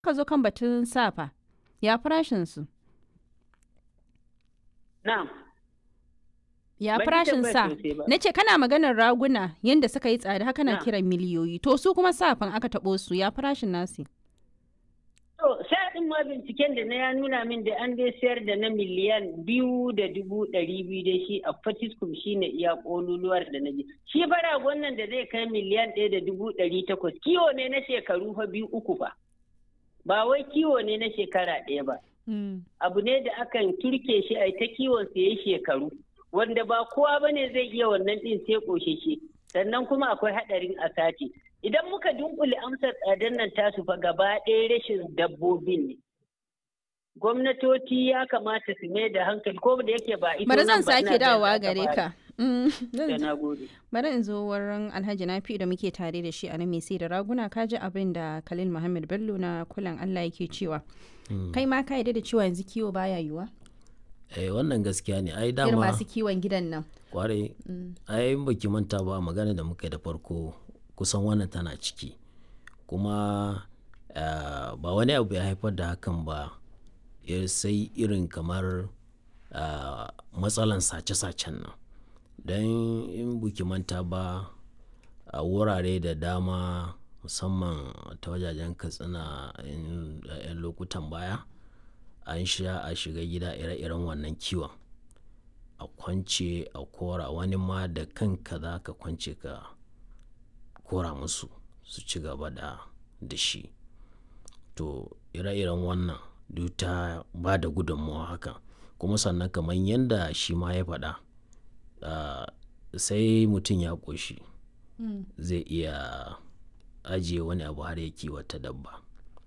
ka zo kan batun safa ya farashin su Na'am. ya Ban ji farashin tambayar sa sosai ba. na ce kana maganar raguna yadda suka yi tsada haka na Na. kiran miliyoyi to su kuma safan aka taɓo su ya farashin nasu To, sai ɗin ma binciken da na ya nuna min da an dai sayar da na miliyan biyu da dubu ɗari biyu da shi a Fatiskum shi ne iya ƙololuwar da na ji. Shi fara wannan da zai kai miliyan ɗaya da dubu ɗari takwas. Kiwo ne na shekaru fa biyu uku ba. Ba wai kiwo ne na shekara ɗaya ba. Abu ne da akan turke shi a ta kiwon sa yayi shekaru. Wanda ba kowa ba ne zai iya wannan ɗin sai ƙosheshe. Sannan kuma akwai haɗarin a sati. Idan muka dunkule amsar tsadar nan tasu fa gaba ɗaya rashin dabbobin ne. Gwamnatoci ya kamata su mai da hankali ko da yake ba ita bari zan nan ba, ina sake da dawowa za ta gare fara. ka Mm, Da zan- na gode. bari in zo wurin alhaji nafi da muke tare da shi a nan mai sai da raguna ka ji abin da khalil muhammad bello na kulan allah yake cewa kai ma ka yarda da cewa yanzu kiwo baya yiwa eh wannan gaskiya ne ai irin dama masu kiwon gidan nan kwarai ai in baki manta ba magana da muka yi da farko kusan wannan tana ciki kuma ah, ba wani abu ya haifar da hakan ba ya sai irin kamar ah, matsalan sace-sacen nan don in buki manta ba a wurare da dama musamman ta wajajen katsina in- a 'yan lokutan baya an sha a shiga gida ire-iren wannan kiwon a kwance a kora wani ma da kanka za ka kwance ka kora musu su ci gaba da da shi to ire-iren wannan duk ta ba da gudunmawa haka kuma sannan kamar yadda shi ma ya faɗa ah, sai mutum ya ƙoshi zai iya ajiye wani abu har ya kiwata dabba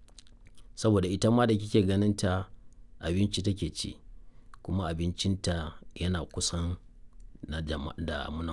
saboda ita ma da kike ganin ta abinci take ci kuma abincinta yana kusan na jama- da na